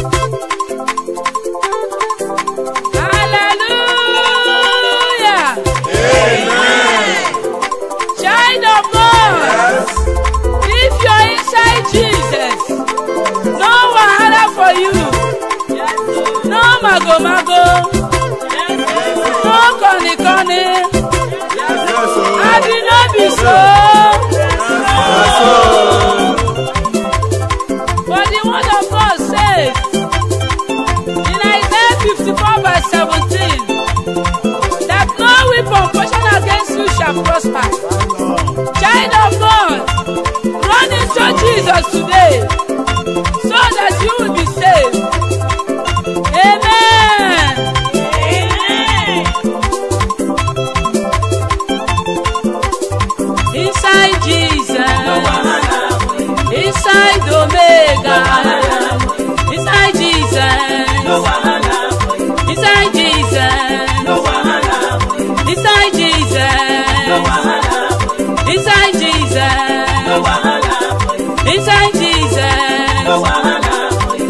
Hallelujah. Child of God, if you're inside Jesus, no wahala for you. No mago mago. No koni koni. Abi no be so. But the word of God says in Isaiah 54 verse 17 that no weapon fashioned against you shall prosper. Child of God, run into Jesus today so that you will be saved. Amen. Inside Jesus, inside Omega, inside Jesus, inside Jesus, inside Jesus, inside Jesus, inside Jesus.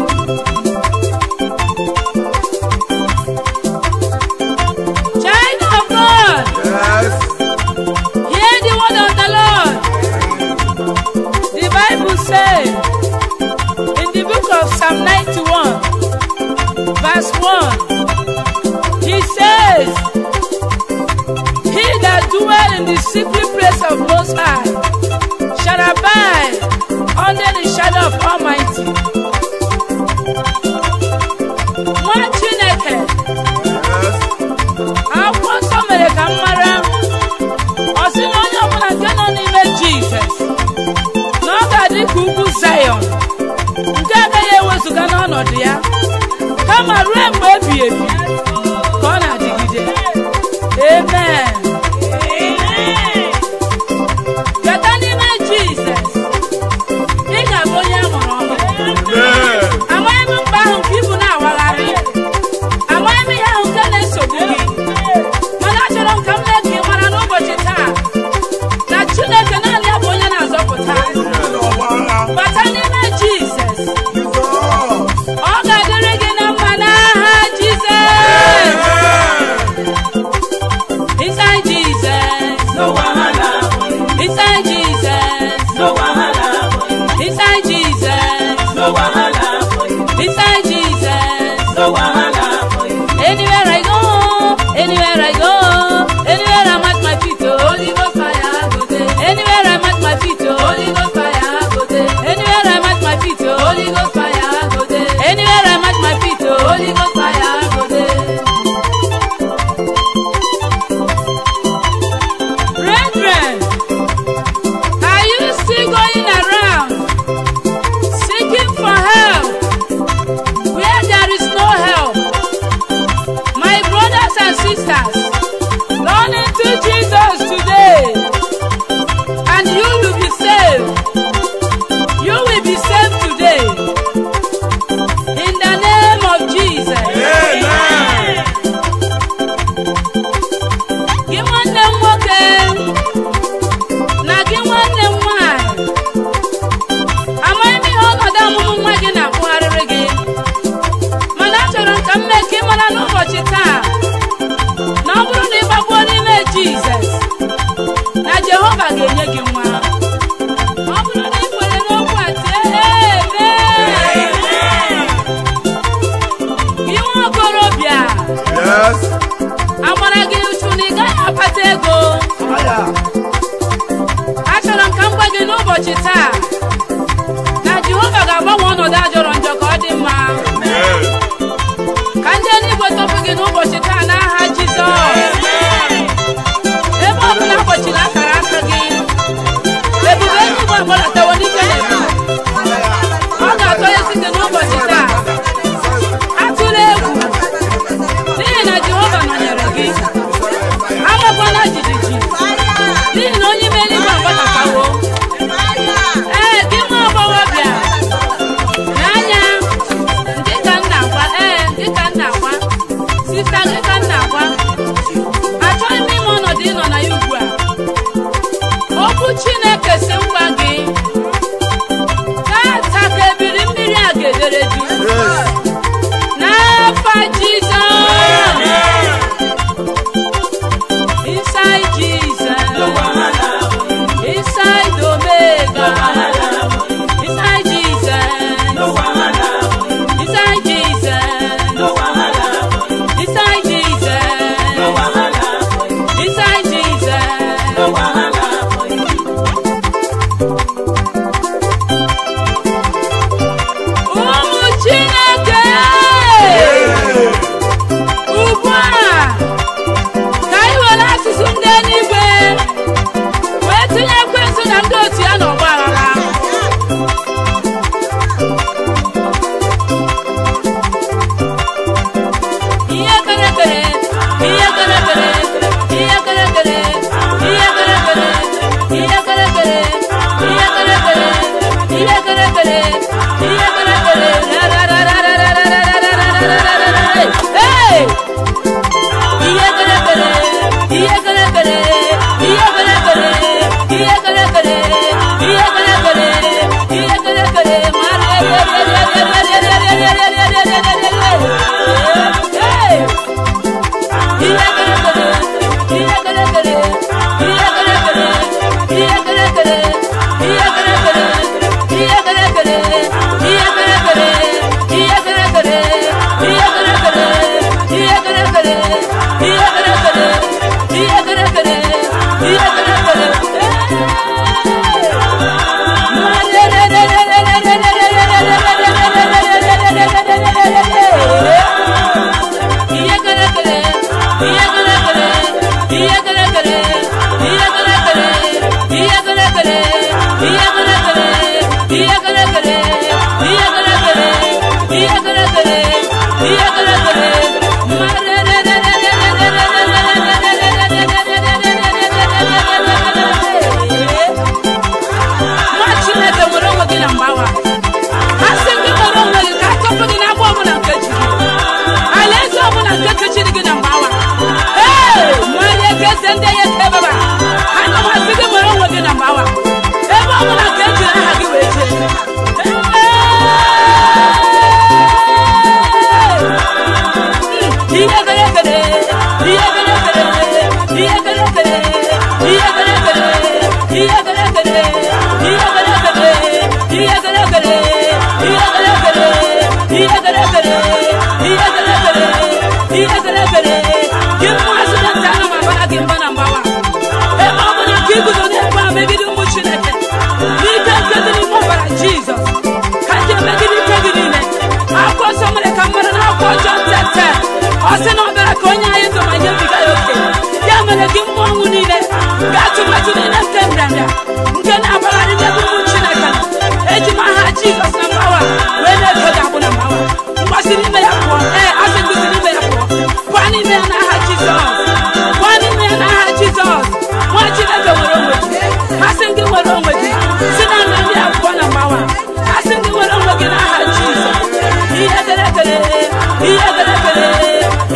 Child of God, hear the word of the Lord. The Bible says in the book of Psalm 91, verse 1, he says, He that dwell in the secret place of Most High shall abide under the shadow of Almighty. Nwa Chineke, akwụkwọ nsọ mere ka m mara ọ sị na onye ọbụla nke nọ n'ime jizọs na ọ ga-adị ka ugwu zayọn nke agaghị ewezụga n'ọnọdụ ya kama ruo mgbe ebighị ebi ka ọ na-adịgide amen bịata n'ime jizọs ị ga-abụ onye a mụrụ ọhụrụ amaghị m mkpa ahụ nke ibu na-awagharị amaghị m ihe ahụ nke na-esogbu gị mana achọrọ m ka m mee ka ị mara n'ụbọchị taa na chineke naanị ya bụ onye na-azọpụta bata n'ime jizọs ọ ga-adịrị gị na mma n'aha jizọs inside jesus inside jesus inside jesus inside jesus Anywhere I go, anywhere I go, anywhere I'm at my feet, oh, Holy Ghost fire go there. Anywhere I'm at my feet, oh, Holy Ghost fire go there. Anywhere I'm at my feet, oh, Holy Ghost fire go there. Anywhere I'm at my feet, oh, Holy Ghost fire go there. Brethren, are you still going around seeking for help where there is no help?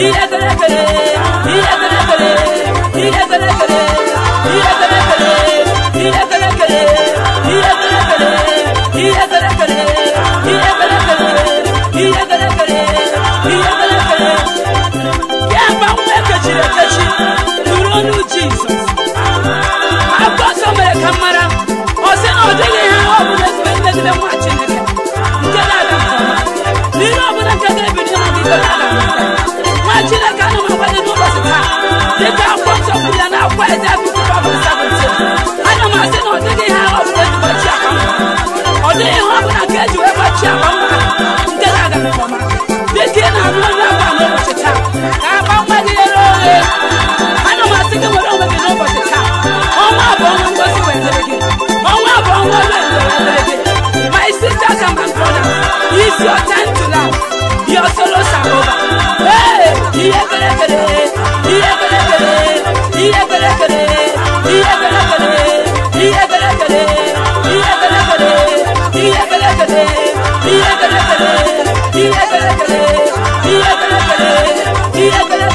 ihe kere ekere ihe kere ekere ihe kere ekere ihe kere ekere ihe kere ekere ihe kere ekere ihe kere ekere ihe kere ekere ihe kere ekere ihe kere ekere ya gba nwa ekechiri ekechi nụrụ ọnụ jizọs akwụkwọ nsọ mere ka m mara ọ sị na ọ dịghị ihe ọ bụla ezigbo megide nwa chineke nke ga-aga nke ọma n'ihe ọ bụla nke ga-ebi n'ihu gị nke ga-aga nke ọma nwa chineke ana m agwa gị n'ụbọchị taa dịka akwụkwọ nsọ kwuru ya na akwụkwọ eze akụkọ ọbụla sabụlite ana m asị na ọ dịghị ihe ọ bụla ezigbo chi akpa mma ọ dịghị ihe ọ bụla nke eji wee gbachi akpa mma nke ga-aga nke ọma dịka ị na-alụ onye akwa n'ụbọchị taa ka akpa mma gị ghere oghe ana m asị gị nwere onwe gị n'ụbọchị taa ọnwa abụọ ọnwa ngozi wetara gị ọnwa abụọ ọnwa ole ndo wetara gị my sisters and my brothers it's your time to laugh your sorrows are over hey ihe kere ekere ihe kere ekere ihe kere ekere ihe kere ekere ihe kere ekere ihe kere ekere ihe kere ekere ihe kere ekere ihe kere ekere ihe kere ekere ihe kere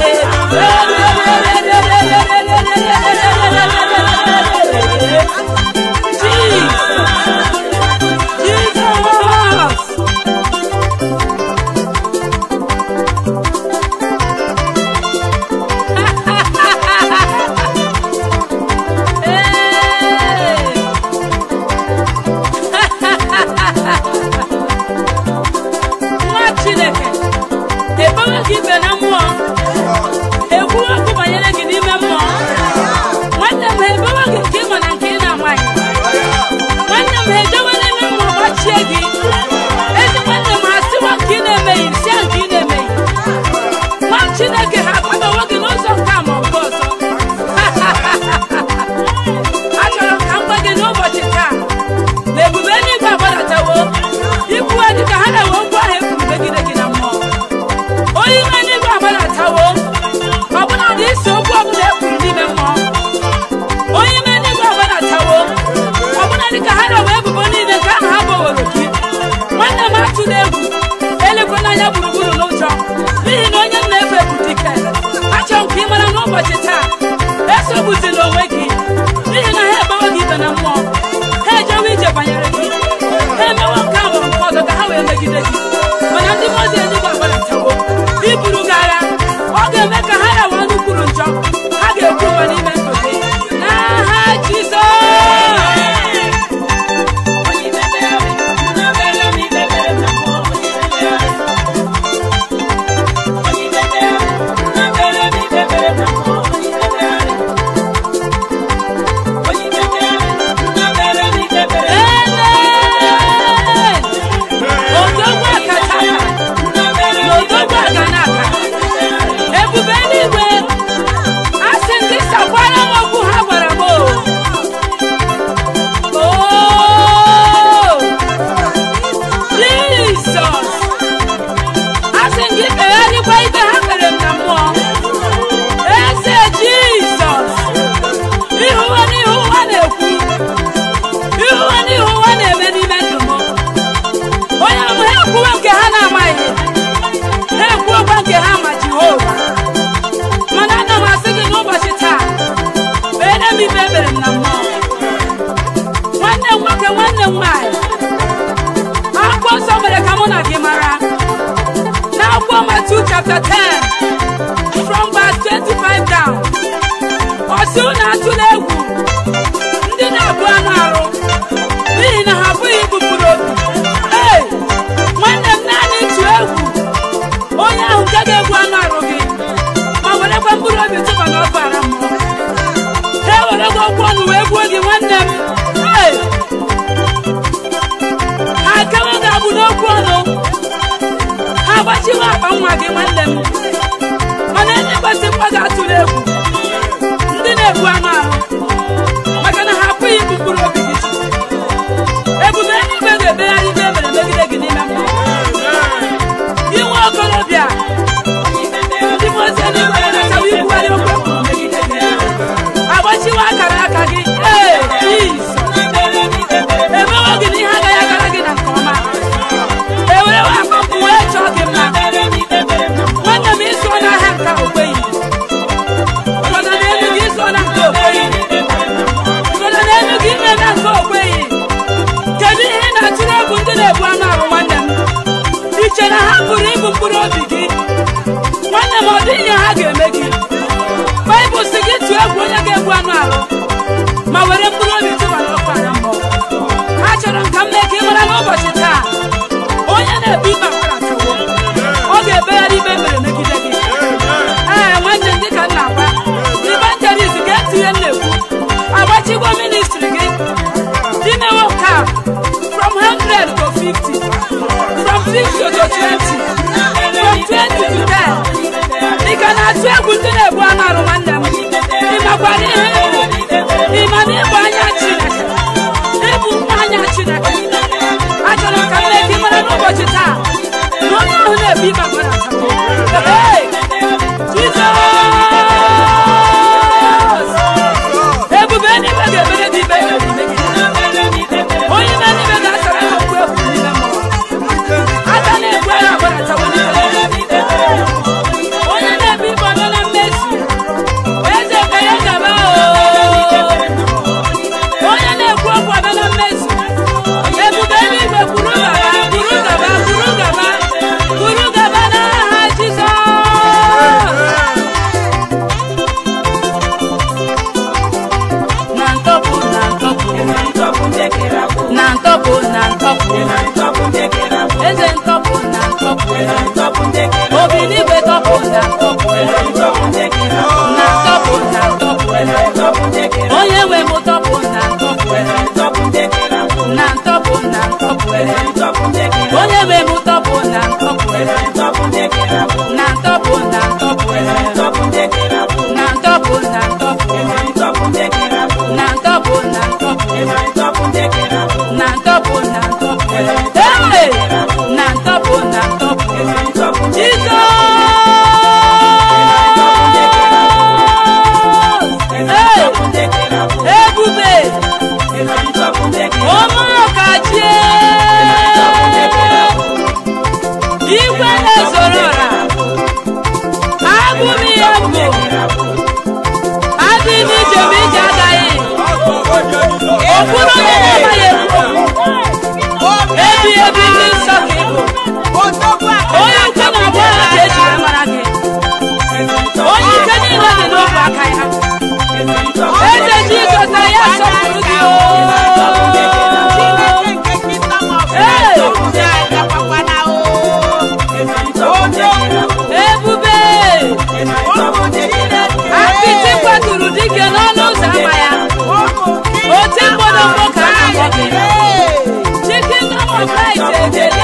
ekere Jesus! Jesus! Hey! nwa chineke ebewe gị ibe na mmụọ ekwu okwu banyere gị n'ime mmụọ nwanne m ha ebewe gị nke ịma na nke ị na-amaghị nwanne m ha ejewela ime mmụọ gbachie gị ezi nwanne m ha sịwa nke ị na-emeghị sia nke ị na-emeghị nwa chineke ha akwadowo gị n'ụzọ nke a ma ọ bụ ọzọ achọrọ m ka m gwa gị n'ụbọchị taa na ebube eluigwe agbadatawo ikwuwe dị ka ha na-ewe okwu ahụ ekwuru megide gị na mmụọ onye ime eluigwe agbadatawo ọbụna dị isi okwu ọbụla ekwuru n'ime mmụọ onye ime eluigwe agbadatawo ọbụna dị ka ha na-ewe ebubo niile nke ahụ ha boworo gị nwanne m atụla egwu elekwana anya gburugburu n'ụjọ n'ihi na onye m na-efe bụ dike achọrọ m ka ị mara n'ụbọchị taa esogbuzila onwe gị n'ihi na ha ebewe gị ibe na mmụọ ha ejewe ije banyere gị ha emewe nke ahụ nke ọzọ ka ha wee megide gị mana ndị mmụọ ozi eluigwe agbadatawo iburu gị agha ọ ga-eme ka ha rawa ọnụ kwuru njọ ha ga-ekwu mgbe n'ime ndụ gị n'aha Jizọs Amen. Odogwu akataka na odogwu aganaka ebube eluigwe a sị ndị sakwara m okwu ha gwara m o Oh, Jizọs a sị gị kpegharịkwa ikpe ha kpere m na mmụọ eze Jizọs ihuwe n'ihu ụwa na-ekwu ihuwe n'ihu ụwa na-eme n'ime ndụ m onye ahụ ha ekwuwe nke ha na-amaghị ha ekwuokwa nke ha ma jehova mana ana m asị gị n'ụbọchị taa kpeere m ikpe ekpere m na mmụọ nwanne m nwoke nwanne m nwaanyị akwụkwọ nsọ mere ka mụ na gị mara n'akwụkwọ Matu chapter 10 from verse 25 down ọsị unu atụla egwu ndị na-abụ anụ arụ n'ihi na ha abụghị ibu mkpụrụ obi ee nwanne m naanị ịtụ egwu onye ahụ nke ga-egbu anụ arụ gị ma werekwa mkpụrụ obi tụba n'ọkụ ara mmụọ ha ewerego okwu ọnụ wee gbuo gị nwanne m ee ha akawa ga-abụ n'okwu ọnụ ha agbachiwe akpa nwa gị nwanne m mana enyi kwesị mkpa ga-atụrụ egwu ndị na-egbu anụ ahụ maka na ha apụghị ibu mkpụrụ obi gị ebube eluigwe ga-emegharị ihe emere megide gị n'ime mmụọ inwe okorobịa ndị mozi eluigwe na-achọwa ikwugharị okwu ekwuru megide gị agbachiwe akara aka gị ee Jizọs emewo gị na ihe agaghị agara gị na nke ọma ewerewe akpọpụ wee chọọ gị mma nwanne m ịsụọ na na-egbu anụ arụ nwanne m iche na ha pụrụ ịbụ mkpụrụ obi gị nwanne m ọ dị ihe ha ga-eme gị baịbụl si gị tụọ egwu onye ga-egbu anụ arụ ma were mkpụrụ obi tụbara ọkụ anya mmụọ ha chọrọ ka m mee ka ị mara n'ụbọchị taa onye na-ebu ikpe akwara atụwo ọ ga-ebegharị ikpe mere megide gị ee nwanne m dịka m na-agwa ibanjelis ga-etinye m na-ekwu agbachigbo ministri gị dimewo cap from 100 to 50 from 50 to 20 from 20 to 10 ị ka na-atụ egwu ndị na-ebu anụ arụ nwanne m ị makwara ihe ịbụ ị ma na ịbụ anya chineke ịbụ nwa anya chineke achọrọ ka m mee ka ị mara n'ụbọchị taa na onye ahụ na-ebu ikpe agbara atako Hey! Jizọs! ebube eluigwe ga-emere gị ikpe ikpe megide. onye ime eluigwe ga-asara gị okwu egwu n'ime mmụọ aka na-egbu agha agbaratawo n'ime onye na-ebu ibe ọnọ na mmezu eze ka ya gaba oo. onye na-ekwu okwu ọnọ na mmezu ebube eluigwe kwuru gaba kwuru gaba kwuru gaba kwuru gaba n'aha Jizọs na ntọpụ na ntọpụ na ntọpụ na ntọpụ eze ntọpụ na ntọpụ obi n'igwe tọpụ na ntọpụ na ntọpụ na ntọpụ onye nwe m tọpụ na ntọpụ na ntọpụ na ntọpụ onye nwe m tọpụ na ntọpụ na ntọpụ na ntọpụ na ntọpụ na ntọpụ na ntọpụ na ntọpụ na ntọpụ na ntọpụ ee na ntọpụ na ntọpụ Jizọs ee ebube ụmụọkachie igwe na-ezoro ọra abụ m ihe mbụ adị m ije m ije agaghị okpuru onye na-amaghị ekwu ebi ebi ndị nsọ ka ịbụ onye nke na-agba agha ka ejiri mara gị onye ike niile dị n'ofe aka ya eze jizọs na ya sọpụrụ gị o ebube apịtị kwaturu dike n'ọnụ ụzọ ama ya ote mgbọdọgbọ ka a na-akpọ gị chicken number flight ekele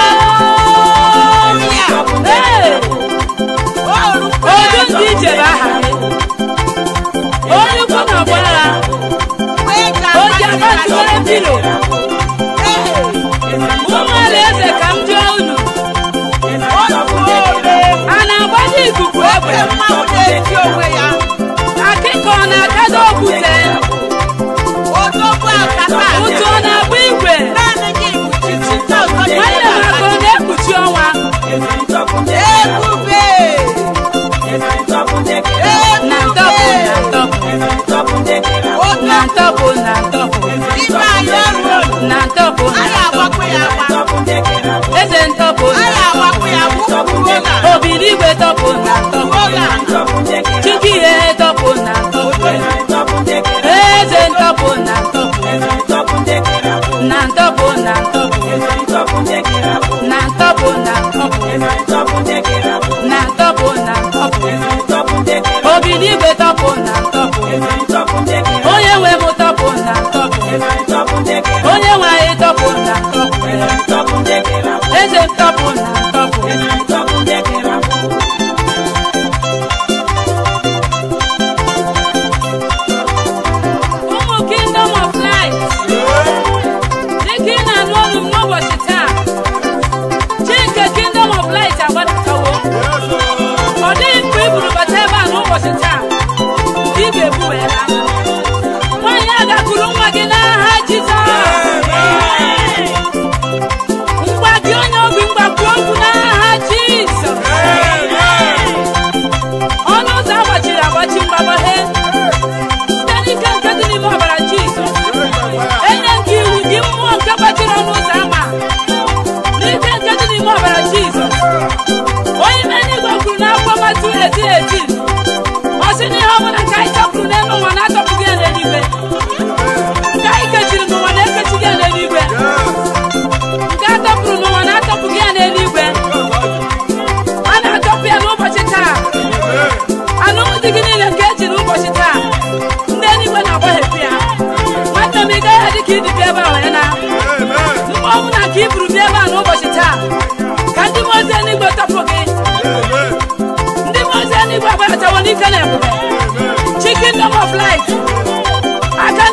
Ee! odu ndị ije bụ aha gị onye ukwu na ọgba agha oji aka tụwere mpilo ụmụ alaeze ka m jụọ unu a na-agbaji ikuku egbe akịka ọ na-akado okwute ụtụ ọ na-agba igwe nwanne m aka ọ na-ekpuchi ọnwa na ntọpụ na ntọpụ na ntọpụ na ntọpụ na ntọpụ na ntọpụ eze ntọpụ na ntọpụ obi n'igwe tọpụ na ntọpụ chike ihe tọpụ na ntọpụ eze ntọpụ na ntọpụ na ntọpụ na ntọpụ na ntọpụ na ntọpụ na ntọpụ na ntọpụ obi n'igwe tọpụ na ntọpụ onye nwe m tọpụ na ntọpụ onye nwe anyị tọpụ na ntọpụ eze ntọpụ na ntọpụ ụmụ kingdom of light dịka ị na-anụ olu m n'ụbọchị taa chi nke kingdom of light agbadatawo ọ dịghị mgbe i buru bata ebe a n'ụbọchị taa ị ga-ebu wee laa nwaanyị a gakwuru nwa gị n'aha Jizọs ngwa gị onye obi mgbakwu okwu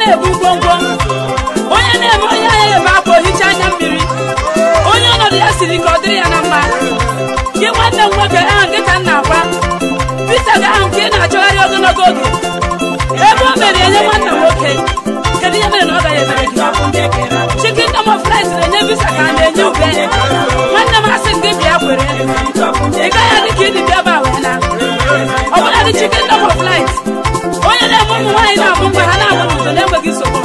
na-ebu ngwongwo onye na-eme onye anya ebe akwa ohicha anya mmiri onye ọnọdụ ya siri ka ọ dịrị ya na mma gị nwanne m nwoke ahụ gị ka m na-agwa Pita gị ahụ ka ị na-achọgharị ogologo oge ebe o mere enye nwanna nwoke kedu ihe mere na ọ gaghị emere gị chicken dom of rice na-enye visa ka a na-enye ube nwanne m asị gị bịa kwere ị gaghị adị ka ịdị bịa ebe a wee na ọ bụla dị chicken dom of light onye na-eme ụmụ nwaanyị na-amụ mgbe ha na-amụ n'udo na-enweghị nsogbu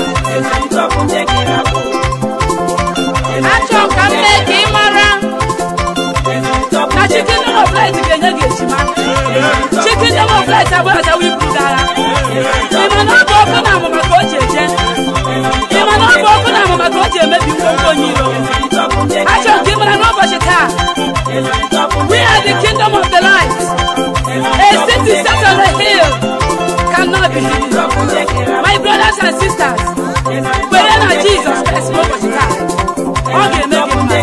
achọ ka m mee ka ị mara na chicken dom of light ga-enye gị ejima chicken dom of light abụghị azawa iburu gị agha ị ma na ọ bụ ọkụ na amụma ka o ji eje ị ma na ọ bụ ọkụ na amụma ka o ji emebi ngwongwo onye iro achọ ka ị mara n'ụbọchị taa we are the kingdom of the light a city set on a hill cannot be hidden my brothers and sisters kwere na jizọs Christ n'ụbọchị taa ọ ga-eme gị mma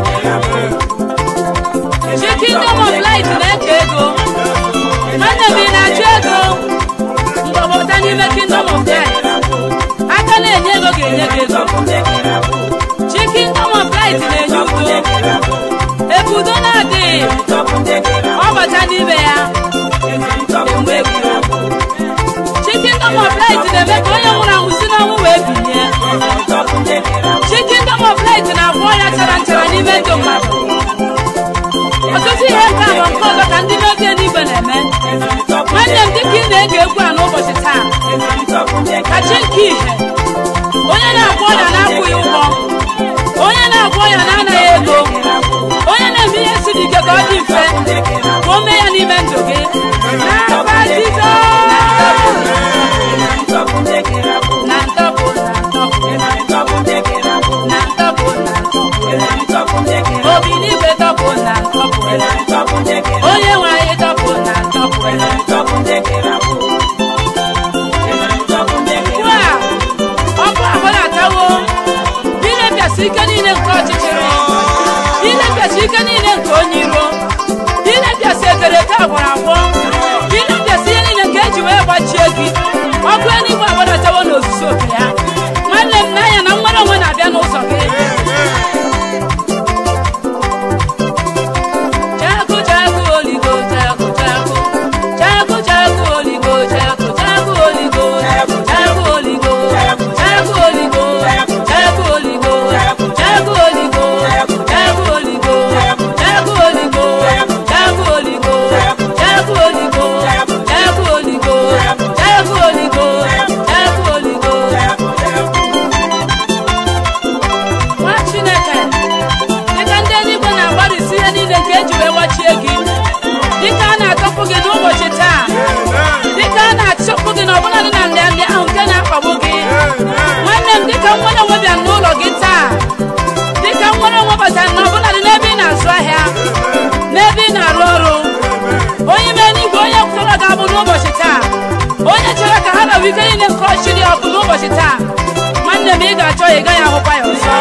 chi kingdom of light na-eke ego nwanne m ị na-achụ ego mgbọbọta n'ime kingdom of light aka na-enye ego ga-enye gị ego chi kingdom of light na-enye udo ebe udo na-adịghị ọ bata n'ime ya enwe egwu chi kingdom of light na-eme ka onye nwụrụ anwụ si n'ọnwụ wee bilie chi kingdom of light na-agwọ ọrịa chara nchara n'ime ndụ mmadụ ọtụtụ ihe nke a bụ nke ọzọ ka ndị n'oge eluigwe na-eme nwanne m dịka ị na-ege egwu a n'ụbọchị taa ka chi nke ihe onye na-agwọ ọrịa na-akwụghị ụgwọ onye na-agwọ ọrịa na-anaghị ego onye na-eme ihe siri ike ka ọ dị mfe ka o mee ya n'ime ndụ gị n'afa Jizọs na ntọpụ na ntọpụ na ntọpụ na ntọpụ obi n'igwe tọpụ na ntọpụ onye nwe anyị tọpụ na ntọpụ ugbu a ọkụ ahụ na-atawo ilepịasị ike niile nke ọchịchịrị ilepịasị ike niile nke onye iro ilepịasị ekere eke agwọrọ agwọ ilepịasị ihe niile nke eji wee gbachie gị ọkụ eluigwe agbadatawo n'ozuzu oke ya nwanne m n'anya na nwere onwe na-abịa n'ụzọ gị Chaku chaku oligo chaku chaku chaku chaku oligo chaku chaku oligo chaku oligo chaku oligo chaku oligo chaku oligo chaku oligo chaku oligo chaku oligo chaku oligo chaku oligo chaku oligo chaku oligo nwa chineke dịka ndị eluigwe na-agbarịsi ihe niile nke eji wee gbachie gị dịka a na-atọpụ gị n'ụbọchị taa dịka a na-achọpụ gị n'ọbụladị na nrịanrịa ahụ nke na-akpagbu gị nwanne m dịka nwere onwe bịa n'ụlọ gị taa dịka nwere onwe batara n'ọbụladị n'ebe ị na-azụ ahịa n'ebe ị na-arụ ọrụ onye ime n'igwe onye kwụrụ ga-abụ n'ụbọchị taa onye chere ka ha rawa ike niile nke ọchịrị ọkụ n'ụbọchị taa nwanne m ị ga-achọ ya ị gaghị ahụkwa ya ọzọ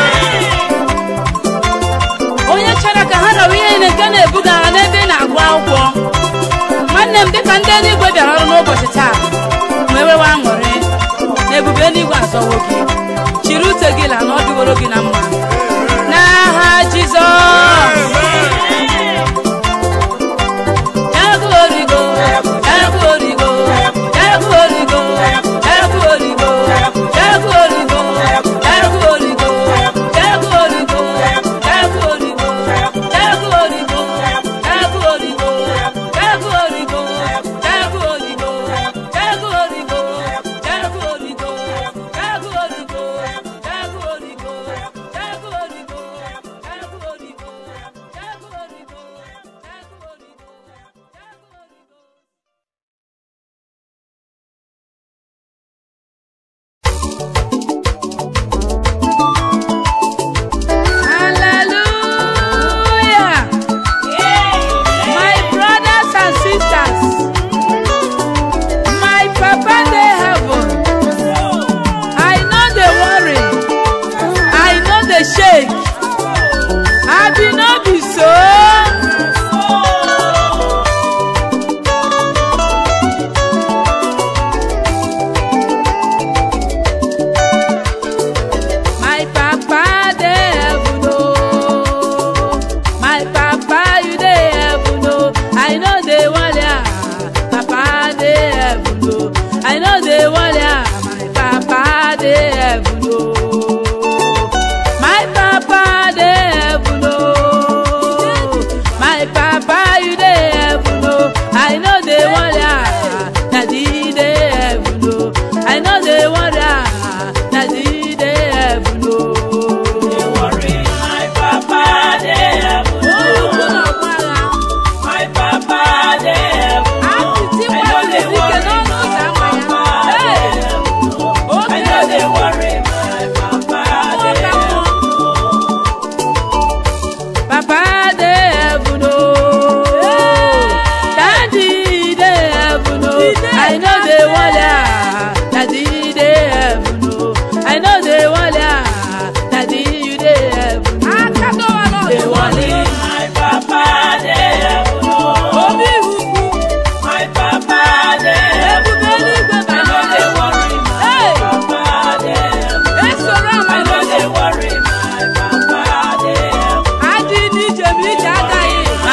onye chere ka ha rawa ihe niile nke na-ebuga ha n'ebe ị na-agụ akwụkwọ nwanne m dịka ndị eluigwe bịara ọrụ n'ụbọchị taa wee wewe aṅụrị na ebube eluigwe azọwo gị chiri ute gị la na ọ dịworo gị na mma n'aha jizọs Chaku origo, chaku origo, chaku origo, chaku origo, chaku origo, chaku origo, chaku origo, chaku origo, chaku origo, chaku origo, chaku origo, chaku origo, chaku origo, chaku origo, chaku origo, chaku origo, chaku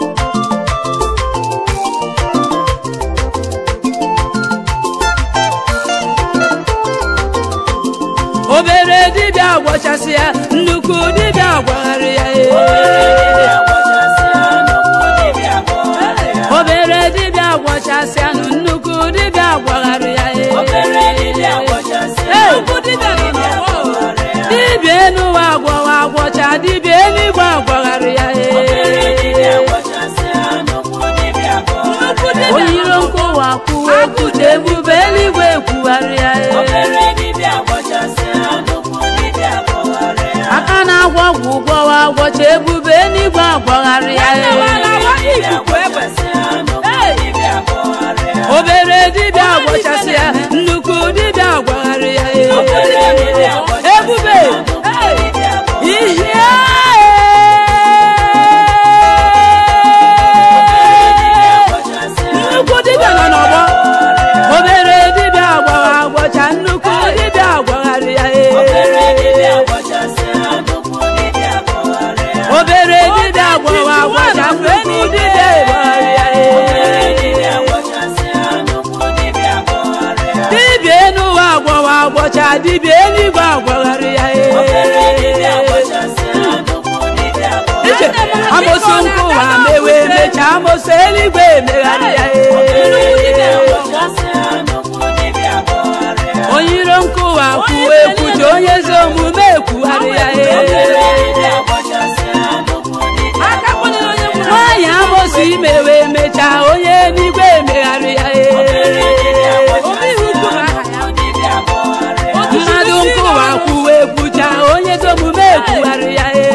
obere dibịa gwọchasị ya nnukwu dibịa gwagharị ya ee. obere dibịa gwọchasị ya nụ nnukwu dibịa gwagharị ya ee. Nnukwu dibịa nọ n'ọgbọ o. dibịa enuwa agwọwa agwọcha dibịa eluigwe agwagharị ya ee. oyiro nkụwa kwuwe kwute ebube eluigwe ekwugharị ya ee. aka na-agwọ ọgwụ gwọwa agwọcha ebube eluigwe agwagharị ya ee. obere dibịa agwọchasị ya nnukwu dibịa agwagharị ya ee. ebube ihe nnukwu dibịa nọ n'ọgbọ obere dibịa agwawa agwọcha nnukwu dibịa agwagharị ya ee. obere dibịa agwawa agwọcha nnukwu dibịa agwagharị ya ee. dibịa enuwa agwọwa agwọcha dibịa eluigwe agwagharị ya ee. nwaanyị amoso eluigwe emegharị ya ee. onye iro nkụwa kwuwe ekwuji onye ezi omume ekwugharị ya ee. aka kpọnyere onye nwụrụ nwaanyị amoso imewe emechaa onye eluigwe emegharị ya ee. omeihu kwuru aha ya mmadụ nkụwa kwuwe ekwucha onye ezi omume ekwugharị ya ee.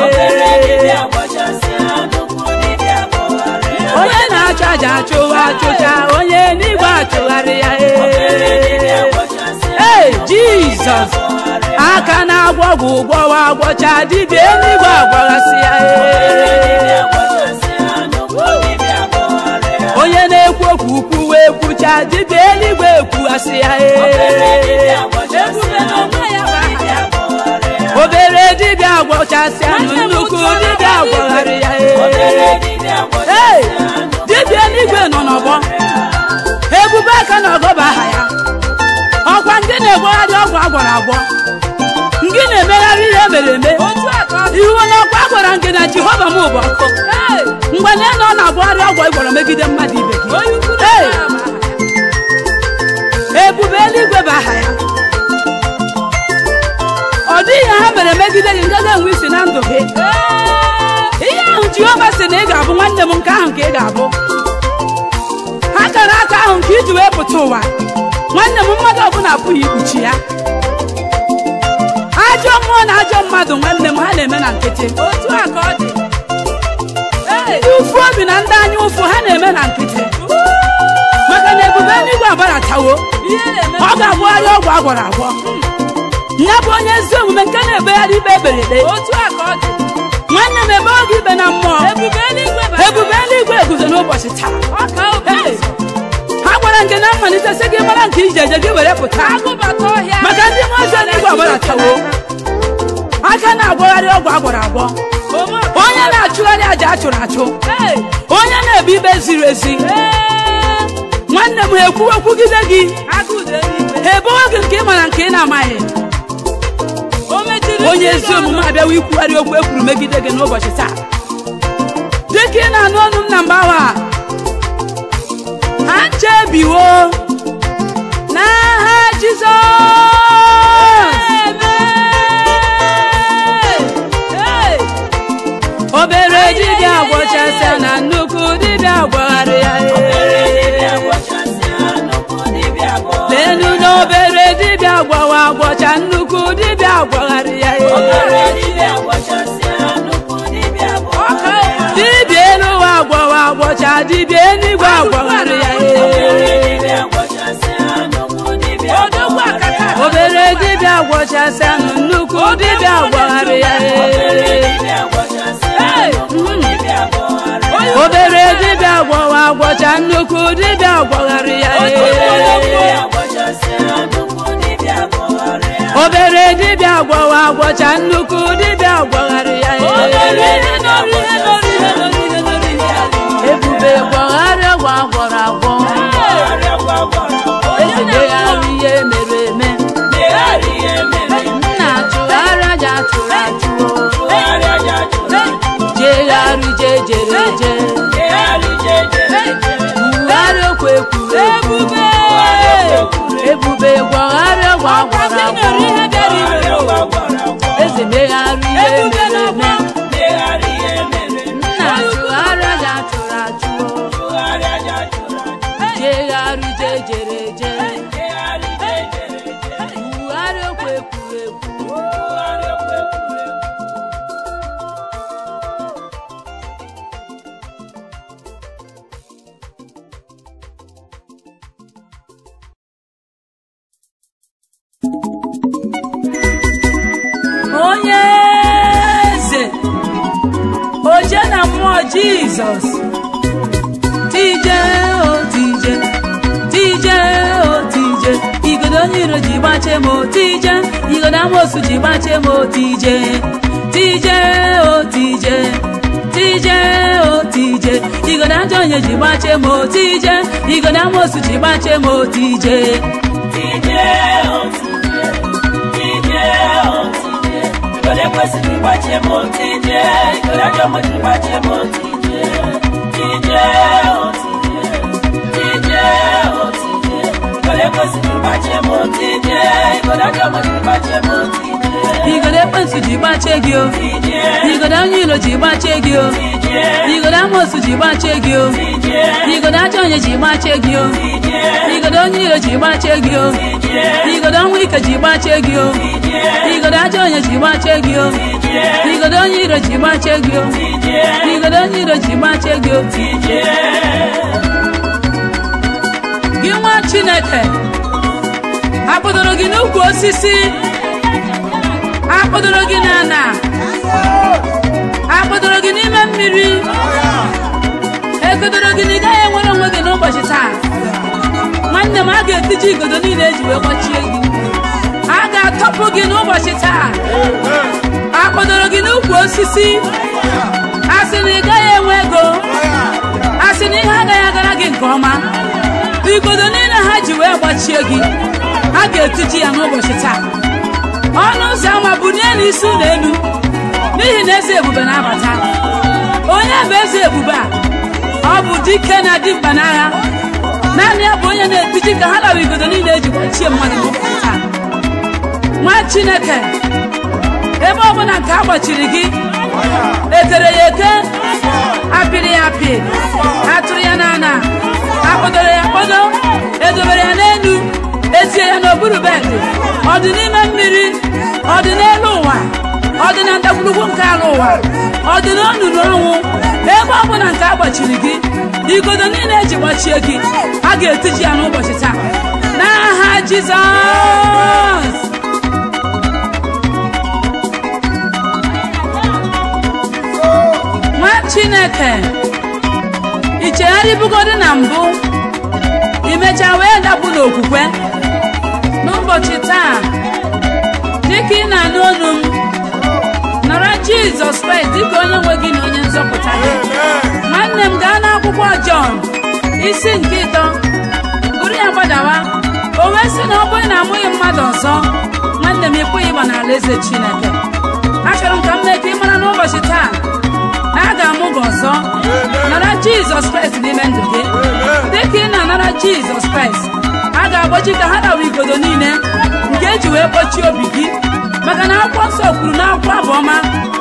onye na-achụ aja achụwa achụcha onye eluigwe achụgharị ya ee. ee jizọs aka na-agwọ ọgwụ gwọwa agwọcha dibịa eluigwe agwọghasị ya ee. onye na-ekwu okwu kwuwe ekwucha dibịa eluigwe ekwughasị ya ee. ebube na onwe ya bụ aha ya obere dibịa agwọchasịanụ nnukwu dibịa agwọgharị ya ee. Ee, dibịa eluigwe nọ n'ọgbọ ebube aka na ọgọ bụ aha ya ọkwa ndị na-egwegharị ọgwụ agwọrọ agwọ ndị na-emegharị ihe mere eme otu a ka ọ dị iwu na ọkwa gwara nke na jehova m bụ ọkụ Ee, mgbe na nọ na-agwagharị ọgwụ ịgwọrọ megide mmadụ ibe gị onye ukwu na Ee, onwe ya bụ aha ya ebube eluigwe bụ aha ya ọ dịghị ihe ha mere megide gị ngaga enwe isi na ndụ gị Ee, ihe ahụ jehova sị na ị ga-abụ nwanne m nke ahụ ka ị ga-abụ ha kara aka ahụ nke iji wee pụta ụwa nwanne m mmadụ ọbụla apụghị ikpuchi ya ajọ mmụọ na ajọ mmadụ nwanne m ha na-eme na nkịtị otu a ka ọ dị Ee, ndị ụfụ obi na ndị anya ụfụ ha na-eme na nkịtị maka na ebube eluigwe abaratawo ihe na-eme ọ ga-agwagharị ọgwụ agwọrọ agwọ ya bụ onye ezi omume nke na-ebegharị ikpe eberede otu a ka ọ dị nwanne m ebe oge ikpe na mmụọ ebube eluigwe bụ aha ebube eluigwe guzo n'ụbọchị taa ya. ọ ka obi Hey! ha gwara nke na mmalite sị gị mara nke ije eje gị were pụta agụbata ọhịa maka ndị mmụọ ozi eluigwe agbaratawo aka na-agwagharị ọgwụ agwọrọ agwọ Ome ọka- onye na-achụgharị aja achụrụ achụ Ee, onye na-ebu ikpe ziri ezi ee, nwanne m ekwuwekwugide gị agụụ dị eluigwe. ha ebowe gị nke ị mara nke ị na-amaghị O mechiri onye ndị ezi ọnụ. omume abịawa ikwugharị okwu e kwuru megide gị n'ụbọchị taa dịka ị na-anụ ọnụ m na mgbawa a, ha nchebiwo n'aha jizọs Ee, obere dibịa gwọchasịa na nnukwu dibịa gwagharị ya lenu na obere dibịa gwawa gwọcha nnukwu dibịa gwagharị ya dibịa elu ụwa gwawa gwọcha dibịa eluigwe gwagharị ya odogwu akata obere dibịa gwọchasịa na nnukwu dibịa gwagharị ya obere dibịa gwawa gwọcha nnukwu dibịa gwagharị ya obere dibịa gwawa gwọcha nnukwu dibịa gwagharị ya ebube gwagharị ọgwụ agwọrọ agwọ ezebegharị ihe mere eme nna achụgharị aja achụrụ achụo jegharị je jere je ugharị okwu ekwuru ebube ebube gwagharị ọgwụ agwọrọ agwọ eze megharị ihe ebube mere eme n'ọgbọ nna achụgharị aja achụrụ achụo jegharị je jere je ugharị okwu ekwuru ekwu onye eze oje na mmụọ jizọs tije o tije tije o tije igodo onye iro ji gbache m o tije igodo amosu ji gbache m o tije tije o tije tije o tije igodo ajọ onye ji gbache m o tije igodo amosu ji gbache m o tije Kwesịrị ịgbachi m otije, ikoro ajọ mmadụ ịgbachi m otije, tije igodo ekwensu ji gbachie gị o igodo onye ilo ji gbachie gị o igodo amosu ji gbachie gị o igodo ajọ onye ji gbachie gị o igodo onye ilo ji gbachie gị o igodo ọnwụ ike ji gbachie gị o igodo ajọ onye ji gbachie gị o igodo onye iro ji gbachie gị o igodo onye iro ji gbachie gị o gị nwa chineke akpọdoro gị n'ukwu osisi akpọdoro gị n'ala akpọdoro gị n'ime mmiri egodoro gị na ị gaghị enwere onwe gị n'ụbọchị taa nwanne m a ga-etiji igodo niile eji wee gbachie gị a ga-atọpụ gị n'ụbọchị taa akpọdoro gị n'ukwu osisi a sị na ị gaghị enwe ego a sị na ihe agaghị agara gị nke ọma igodo niile ha ji wee gbachie gị a ga-etiji ya n'ụbọchị taa ọnụ ụzọ ama bunie n'isi ụlọ elu n'ihi na eze ebube na-abata onye bụ eze ebube a ọ bụ dike na dimkpa n'agha naanị ya bụ onye na-etiji ka ha lawa igodo niile eji gbachie mmadụ n'ụbọchị taa nwa chineke ebe ọbụla nke a gbachiri gị ekere ya eke apịrị ya apị atụrụ ya n'ala akpọdoro ya akpọdo edobere ya n'elu etie ya n'okpuru bedị ọ dị n'ime mmiri ọ dị n'elu ụwa ọ dị na ndagwurugwu nke ala ụwa ọ dị n'onunu ọnwụ ebe ọ bụla nke a gbachiri gị igodo niile eji gbachie gị a ga-etiji ya n'ụbọchị taa n'aha jizọs nwa chineke i chegharịbugodi na mbụ imecha wee dapụ n'okwukwe n'ụbọchị taa dịka ị na-anụ olu m nọrọ jizọs kraịst dịka onye nwe gị na onye nzọpụta gị nwanne m gaa n'akwụkwọ jọn isi nke ịtọ gụrụ ya gbadawa o wee sị na ọ bụrụ na amụghị mmadụ ọzọ nwanne m ịpụghị ịgba n'ala eze chineke achọrọ m ka m mee ka ị mara n'ụbọchị taa na a ga-amụ gị ọzọ nara jizọs kraịst n'ime ndụ gị dịka ị na-anara jizọs kraịst a ga-agbochi ka ha dawa igodo niile nke eji wee kpọchie obi gị maka na akwụkwọ nsọ kwuru n'akwụkwọ abụọma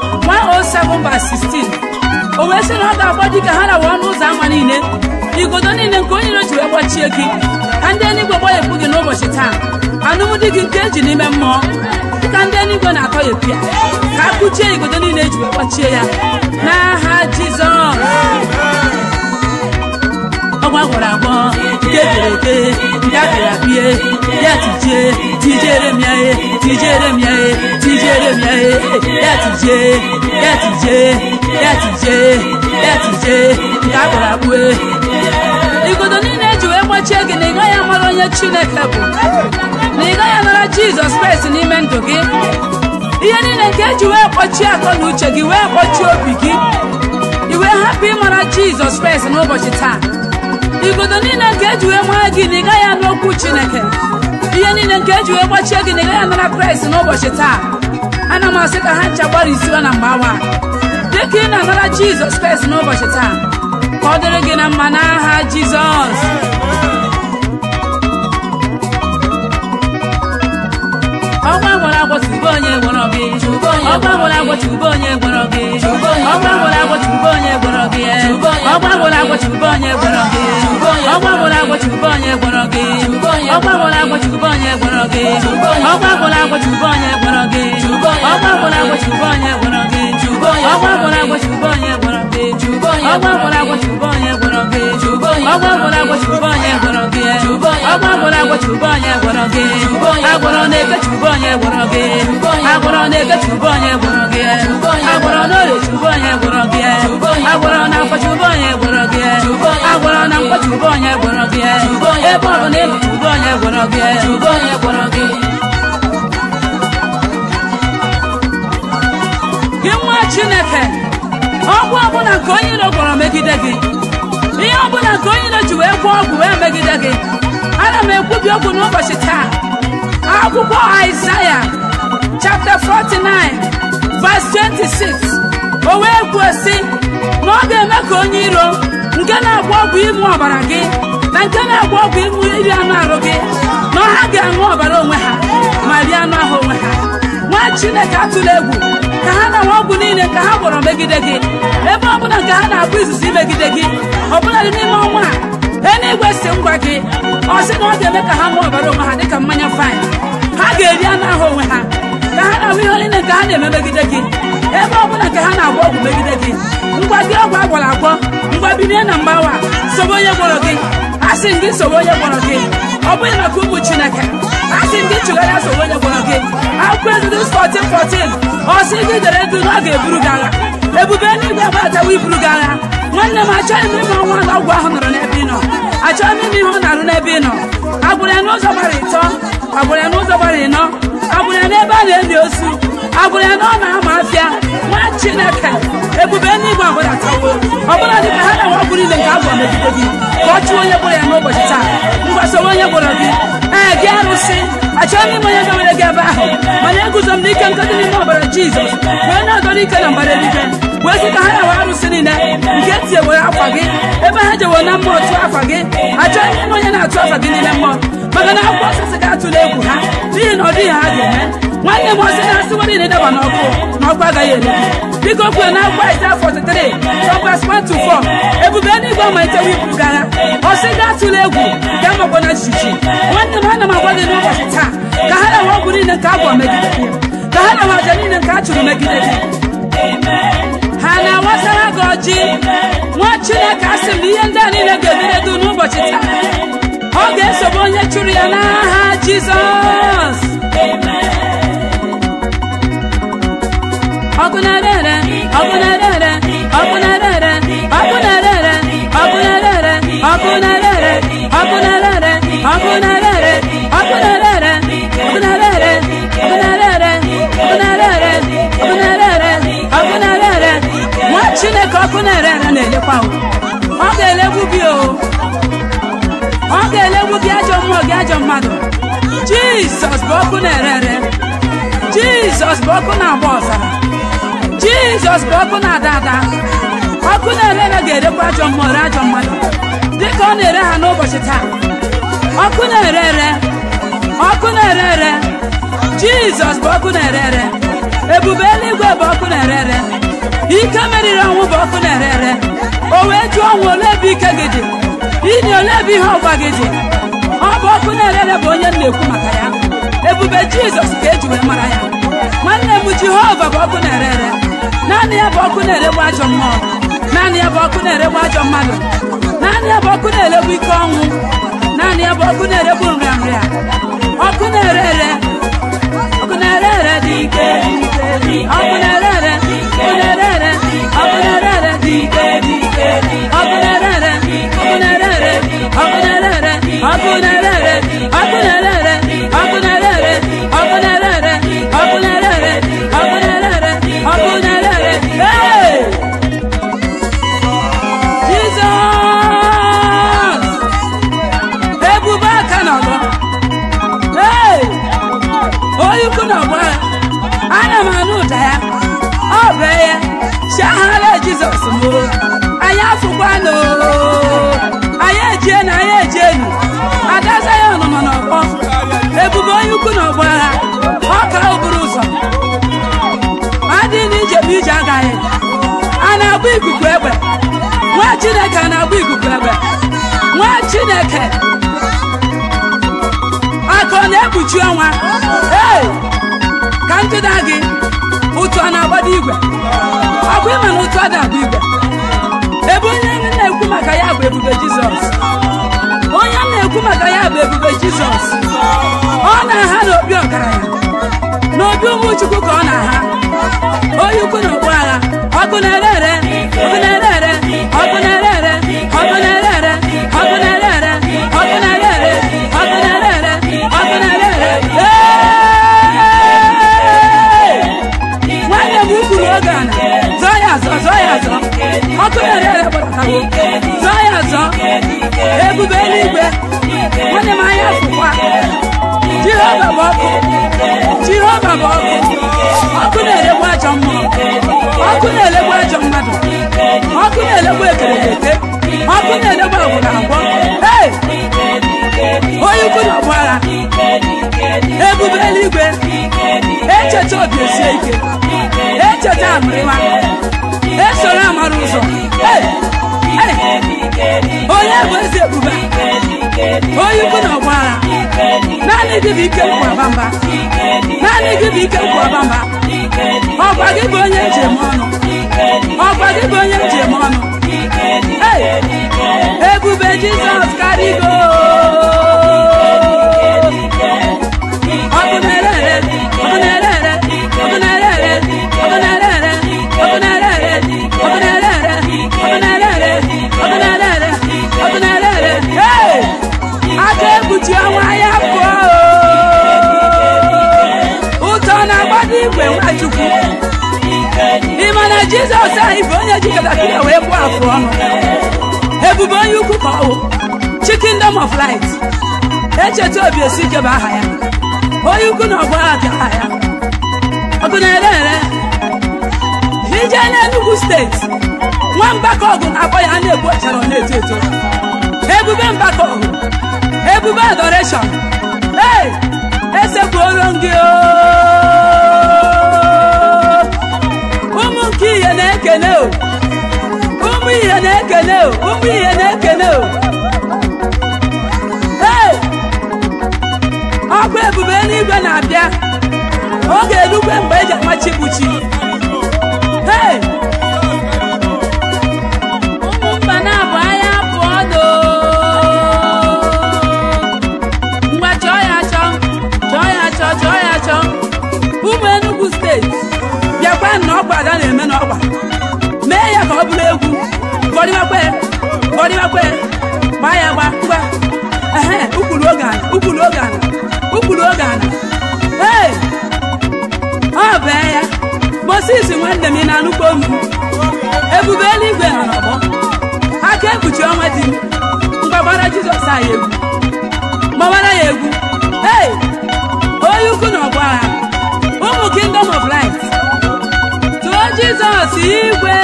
107:16 o wee sị na ọ ga-agbochi ka ha dawa ọnụ ụzọ ámá niile igodo niile nke onye iro ji wee gbachie gị ka ndị eluigwe gbọghepụ gị n'ụbọchị taa alụmdi gị nke eji n'ime mmụọ ka ndị eluigwe na-atọghepụ ya ka a kụchie igodo niile eji wee gbachie ya n'aha jizọs ọgwa gwara agwọ nke ekere eke nke apịrị apịe ya tijie tijere m ya e tijere m ya e tijere m ya e ya tijie ya tijie ya tijie ya tijie nke akpụrụ akpụ e igodo niile eji wee gbachie gị na ị gaghị amara onye chineke bụ na ị gaghị anara jizọs kraịst n'ime ndụ gị ihe niile nke eji wee kpọchie akọ na uche gị wee kpọchie obi gị i wee hapụ ịmara jizọs kraịst n'ụbọchị taa igodo niile nke eji wee mara gị na ị gaghị anụ okwu chineke ihe niile nke eji wee gbachie gị na ị gaghị anara kraịst n'ụbọchị taa ana m asị ka ha ncha gbarisiwa na mgbe awa dịka ị na-anara jizọs kraịst n'ụbọchị taa ka ọ dịrị gị na mma n'aha jizọs ọgba gwara agwọ tube onye gwọrọ gị ọgba gwara agwọ tube onye gwọrọ gị ọgba gwara agwọ tube onye gwọrọ gị ọgba gwara agwọ tube onye gwọrọ gị ọgba gwara agwọ tube onye gwọrọ gị ọgba gwara agwọ tube onye gwọrọ gị ọgba gwara agwọ tube onye gwọrọ gị ọgba gwara agwọ tube onye gwọrọ gị ọgba gwara agwọ tube onye gwọrọ gị ọgba gwara agwọ tube onye gwọrọ gị ọgba gwara agwọ tube onye gwọrọ gị ọgba gwara agwọ tube onye gwọrọ gị agwọrọ na-eke tube onye gwọrọ gị agwọrọ na-eke tube onye gwọrọ gị agwọrọ n'orie tube onye gwọrọ gị agwọrọ na afọ tube onye gwọrọ gị agwọrọ na mkpọ tube onye gwọrọ gị ebe ọ bụ na ịlụ tube onye gwọrọ gị gị nwa chineke ọgwụ ọbụla nke onye iro gwọrọ megide gị ihe ọbụla nke onye iro ji wee gwọọ ọgwụ wee megide gị ana m ekwubi okwu n'ụbọchị taa akwụkwọ aịzaya chapter 49 verse 26 o wee kwuo sị na ọ ga-eme ka onye iro nke na-agba ọgwụ ịṅụ ọbara gị na nke na-agba ọgwụ ịṅụ iri anụ arụ gị na ha ga-aṅụ ọbara onwe ha ma rie anụ ahụ onwe ha nwa chineke atụla egwu ka ha na nwa ọgwụ niile ka ha gwọrọ megide gị ebe ọ bụla nke ha na-abụ izizi megide gị ọ bụla dị n'ime ọnwa a eluigwe si ngwa gị ọ sị na ọ ga-eme ka ha ṅụọ ọbara onwe ha dịka mmanya fain ha ga-eri anụ ahụ onwe ha ka ha na-ahụ ihe niile nke ha na-eme megide gị ebe ọ bụla nke ha na-agwọ ọgwụ megide gị ngwa gị ọgwụ agwọrọ agwọ ngwa bilie na mgbawa sobe onye gwọrọ gị asị gị sobe onye gwọrọ gị ọ bụghị maka ụmụ chineke asị gị chụgharịa sobe onye gwọrọ gị akwụkwọ ezudus 14 14 ọ sị gị dere edu na ọ ga-eburu gị agha ebube eluigwe agbatawa iburu gị agha nwanne m achọghị m ime ọnwa na ọgwụ ahụ nọrọ n'ebe ị nọ achọghị m ime ihe ọ na-arụ n'ebe ị nọ agbụrụ ya n'ụzọ gbara ịtọ agbụrụ ya n'ụzọ gbara ịnọ agbụrụ ya n'ebe a na-eli ozu agbụrụ ya na ọ na-ama afịa nwa chineke ebube n'igwe agbadatawo ọbụla dị ka ha na-enwe ọgwụ niile nke agwọ megide gị ka ọ chụọ onye gwọrọ ya n'ụbọchị taa mgbasowe onye gwọrọ gị ee gị arụsị achọghị m ime onye gawere gị ebe ahụ mana eguzo m n'ike nke dị n'ime ọbara jizọs wee na-adọrọ ike na mbara eluigwe wee sị ka ha na-awa arụsị niile nke tinyewere akwa gị ebe ha jewo na mmụọ tụọ afa gị achọghị m ime onye na-atụ afa gị n'ime mmụọ maka na akwụkwọ osisi ga-atụla egwu ha n'ihi na ọ dịghị ha ga-eme nwanne m ọsị na-asị nwere na ịdaba n'ọkụ na ọkụ agaghị ere gị biko kwuo na akwụkwọ Aịzaya 43 from verse 1 to 4 ebube eluigwe amalitewo iburu gị agha ọsị ga-atụla egwu ga makwa na jijiji nwanne m ana m agwa gị n'ụbọchị taa ka ha na-awa ọgwụ niile nke agwọ megide gị ka ha na-awa aja niile nke a chụrụ megide gị ha na-awasara gị ọjị nwa chineke asị m na ihe ndị a niile ga-emere gị n'ụbọchị taa ọ ga-esobe onye chụrụ ya n'aha jizọs ọkụ na-ere ọkụ na-ere ọkụ na-ere ọkụ na-ere ọkụ na-ere ọkụ na-ere ọkụ na-ere ọkụ na-ere ọkụ na-ere ọkụ na-ere ọkụ na-ere ọkụ na-ere ọkụ na-ere ọkụ na-ere nwa chineke ọkụ na-ere ere na-elekwa o. ọ ga-elegbu gị o ọ ga-elegbu gị ajọ mmụọ gị ajọ mmadụ jizọs bụ ọkụ na-ere ere jizọs bụ ọkụ na-agba ọzara jizọs bụ ọkụ na-ada ada ọkụ na-ere ere ga-erekwa ajọ mmụọ re ajọ mmadụ dịka ọ na-ere ha n'ụbọchị taa ọkụ na-ere ere ọkụ na-ere ere jizọs bụ ọkụ na-ere ere ebube eluigwe bụ ọkụ na-ere ere ike meriri ọnwụ bụ ọkụ na-ere ere o wee jụọ ọnwụ ole ebe ike gị dị ili ole ebe ihe ọgwa gị dị ọ bụ ọkụ na-ere ere bụ onye m na-ekwu maka ya ebube jizọs ka eji wee mara ya nwanne m jehova bụ ọkụ na-ere ere naanị ya bụ ọkụ na-eregbu ajọ mmụọ naanị ya bụ ọkụ na-eregbu ajọ mmadụ naanị ya bụ ọkụ na-eregbu ike ọnwụ naanị ya bụ ọkụ na-eregbu nrịanrịa ọkụ na-ere ere ọkụ na-ere ere dị ike ọkụ na-ere ere ọkụ na-ere ere ọkụ na-ere ere dị ike ọkụ na-ere ere ọkụ na-ere ere ọkụ na-ere ere ọkụ na-ere ere ọkụ na-ere ere ọkụ na-ere ere ọkụ na-ere ere ọkụ na-ere ere ọkụ na-ere ere ọkụ na-ere ere Hey! Jizọs ebube aka n'ọgbọ Hey! onye ukwu n'ọgbọ ya ana m anụ ụda ya ọ bụ ya chiahara jizọs m anyị afụkwanụ anyị ejienu anyị ejienu ada zayon nọ n'ọgbọ ebube onye ukwu n'ọgbọ agha ọ ka o buru ụzọ adị n'ije bụ ije agaghị a na-agba ikuku egbe nwa chineke a na-agba ikuku egbe nwa chineke aka ọ na-ekpuchi ọnwa ee ka njụda gị ụtụ a na-agbado igwe ọkwa ịma na ụtụ a na-agba igwe ebe onye m na-ekwu maka ya bụ ebube jizọs onye m na-ekwu maka ya bụ ebube jizọs ọ na-aha n'obi ọgaranya n'obi ụmụ chukwu ka ọ na-aha onye ukwu na okpu agha ọkụ na-ere ere ọkụ na-ere ere ọkụ na-ere ere ọkụ na-ere ere ọkụ na-ere ere ọkụ na-ere ere ọkụ na-ere ere ọkụ na-ere ere Ee! nwanne m ukwuru oge ana zọọ ya azọ zọọ ya azọ ọkụ na-ere ere gbadatawo zọọ ya azọ ebube eluigwe nwanne m anya fụkwa jehova bụ ọkụ jehova bụ ọkụ ọkụ na-elegbu ajọ mmụọ ọkụ na-elegbu ajọ mmadụ ọkụ na-elegbu ekereke ọkụ na-edegbu ọgwụ na agwọ Hey! onye ukwu na ọgbọ agha ebube eluigwe echeta obi esie ike echeta amụrịwa esoro amara ụzọ Hey! Hey! onye bụ eze ebube onye ukwu na ọgbọ agha naanị gị bụ ike nkwaba mba naanị gị bụ ike nkwaba mba ọgwa gị bụ onye njem ọnụ ọgwa gị bụ onye njem ọnụ Hey! ebube jizọs karịgo ọkụ na-ere ere ọkụ na-ere ere ọkụ na-ere ere ọkụ na-ere ere ọkụ na-ere ere ọkụ na-ere ere ọkụ na-ere ere ọkụ na-ere ere ọkụ na-ere ere Hey! aka ekpuchi ọnwa ya pụọ ụtọ na-agbado igwe nwachukwu ị ma na jizọs anyị bụ onye ji katakịra wee kpụọ afụ ọnụ ebube onye ukwu ka ọ bụ chikingdom of light echeta obi esi ike bụ aha ya onye ukwu na ọgbọ agha ka aha ya ọgụ na-ere ere ije n'enugwu steeti nwa mgbakọ ọgụ na-akpọ ya a na-egbu ọchara ọ na-eto eto ebube mgbakọ ọgụ ebube adoration ee esekpuoro m gị oo. ụmụ nke ihe na-ekene o ụmụ ihe na-ekene o ụmụ ihe na-ekene o ee ọkụ ebube eluigwe na-abịa oge elugwe mgbe eji amachi buchi ee ụmụ mba na-abụ anya pụọ do ngwa chọọ ya achọ chọọ ya achọ chọọ ya achọ ụmụ Enugu steeti bịakwa na ọgba ada na-eme n'ọgba mee ya ka ọ bụrụ egwu fọdịmakwe fọdịmakwe gbaa ya gba ngwa ehe ukwuru oge ana ukwuru oge ana ukwuru oge ana ee ọ bee ya Moses nwanne m ị na-anụkwa olu ebube eluigwe nọ n'ọgbọ aka ekpuchi ọnwa dị mgbagbara Jizọs anyị egwu gbawara ya egwu ee onye ukwu na ọgbọ agha ụmụ kingdom of light tụọ Jizọs igwe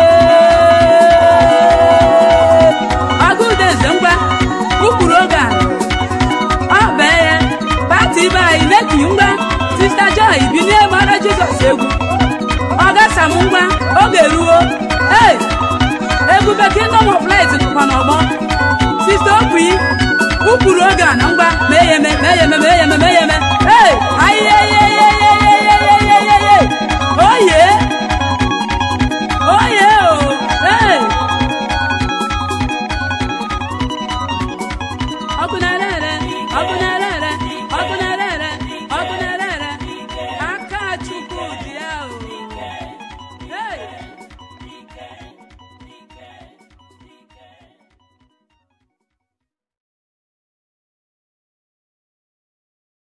agụdeze ngwa ụkpụrụ oge a ọ bee ya pati ibe anyị neki ngwa sista joy binie gbara Jizọs egwu ọ gasam ngwa oge ruo ee ebube kingdom of light nọkwa n'ọgbọ sista okwi ụkpụrụ oge a na ngwa mee ya eme mee ya eme mee ya eme mee ya eme ee ayeyeyeyeyeyeyeye oye